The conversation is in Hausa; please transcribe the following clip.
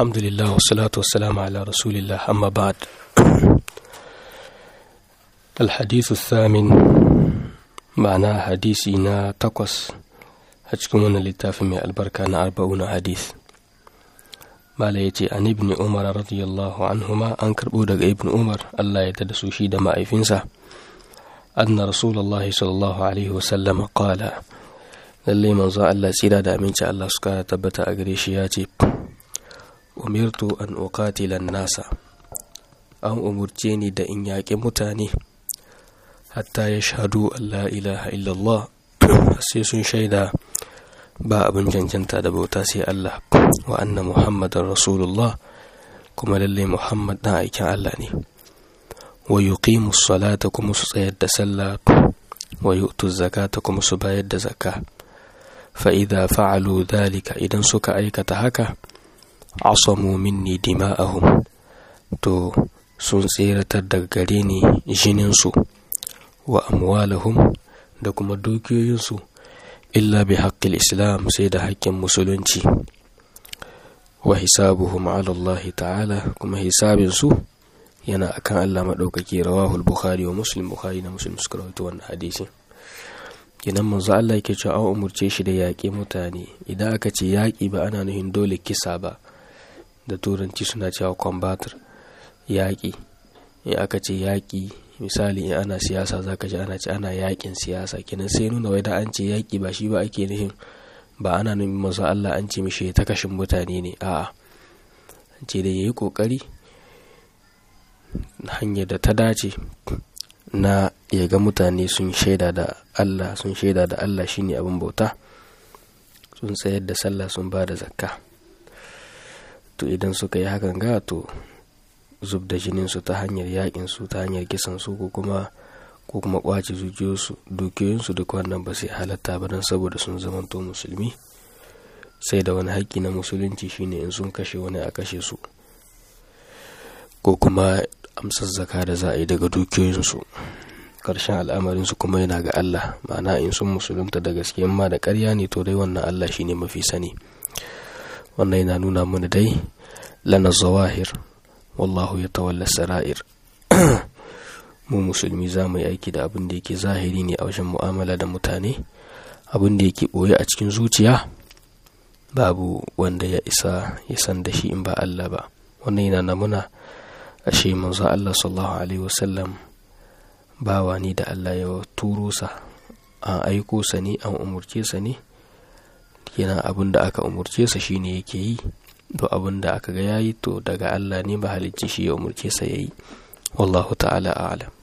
الحمد لله والصلاة والسلام على رسول الله أما بعد الحديث الثامن معناه حديثنا تقص هتكون للتافه من البركة أربعون حديث ما يتي عن ابن عمر رضي الله عنهما أنكر بودك ابن عمر الله يتدسو شيد ما إفنسا أن رسول الله صلى الله عليه وسلم قال lallai manzo Allah tsira da aminci Allah su kara tabbata a gare shi ya ce umirtu an uqatila nasa an umurce ni da in yaƙi mutane hatta ya shahadu Allah ilaha illallah sai sun shaida ba abin cancanta da bauta sai Allah wa anna muhammadan rasulullah kuma lallai muhammad dan aikin Allah ne wa yuqimu salata kuma su tsayar da sallah wa yu'tu zakata kuma su bayar da zakka فإذا فعلوا ذلك إذا سك أيكة هكا عصموا مني دماءهم تو sun tseratar daga gare ni jininsu wa amwalahum da kuma dukiyoyinsu illa bi haƙƙil islam sai da haƙƙin musulunci wa hisabuhum ala Allah ta'ala kuma hisabinsu yana akan Allah maɗaukaki rawahul bukhari wa muslim bukhari na muslim suka rawaito wannan hadisin kenan manzo Allah yake cewa an umurce shi da yaƙi mutane idan aka ce yaƙi ba ana nufin dole kisa ba da turanci suna cewa combator yaƙi in aka ce yaƙi misali in ana siyasa za ka ji ana ce ana yaƙin siyasa kenan sai nuna wai da an ce yaƙi ba shi ba ake nufin ba ana nufin manzo Allah an ce mishi ta kashin mutane ne a'a an ce da yayi kokari hanyar da ta dace na ya ga mutane sun shaida da Allah sun shaida da Allah shine abin bauta sun tsayar da sallah sun ba da zakka to idan suka yi hakan ga to zub da jinin su ta hanyar yakin su ta hanyar kisan su ko kuma ko kuma kwace zuciyoyinsu dukiyoyinsu duk wannan ba sai halatta ba don saboda sun zamanto musulmi sai da wani haƙƙi na musulunci shine in sun kashe wani a kashe su ko kuma amsar zaka da za a yi daga dukiyoyinsu ƙarshen al'amarinsu kuma yana ga Allah ma'ana in sun musulunta da gaske ma da ƙarya ne to dai wannan Allah shine mafi sani wannan yana nuna mana dai lana zawahir wallahu ya tawalla sara'ir mu musulmi za mu yi aiki da abin da yake zahiri ne a wajen mu'amala da mutane abin da yake ɓoye a cikin zuciya babu wanda ya isa ya san da shi in ba Allah ba wannan yana namuna ashe manzo Allah sallallahu alaihi wasallam bawa ni da Allah ya turo sa an aiko sa ne an umurce sa ne yana abin da aka umurce sa shine yake yi to abin da aka ga yayi to daga Allah ne ba halicci shi ya umurce sa yayi wallahu ta'ala a'lam